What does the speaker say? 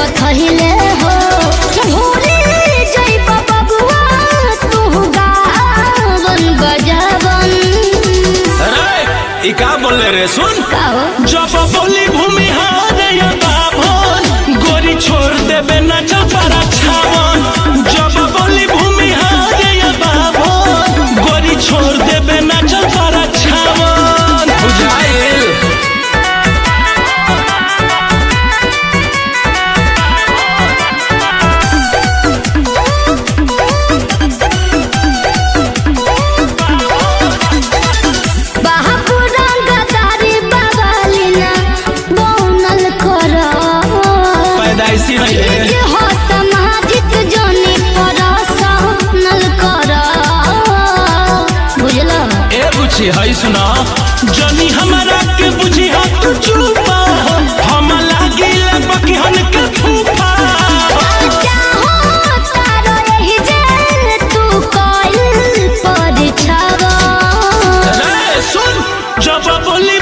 रखहिले हो भूली जइब बबुआ तू गावन बजावन अरे ई का बोले रे सुन का हो जब बोली भूमि हार या बाभन गोरी छोड़ देबे न चपारा छावन जब बोली भूमि हार या बाभन गोरी छोड़ देबे न चपारा छावन बुझाइल बाहापुरंग दारी बाबालिना बौनल कर पैदाइशी नहीं है जे हो सामाजिक जोनी पर सहनल कर बुझलो ए बुझी है सुना जनी हमारा के बुझी हा तू चुपा हम लागिल बकहन के फूफा चाहो तारो एही जे तू कइल पर छावा रे सुन जब बोली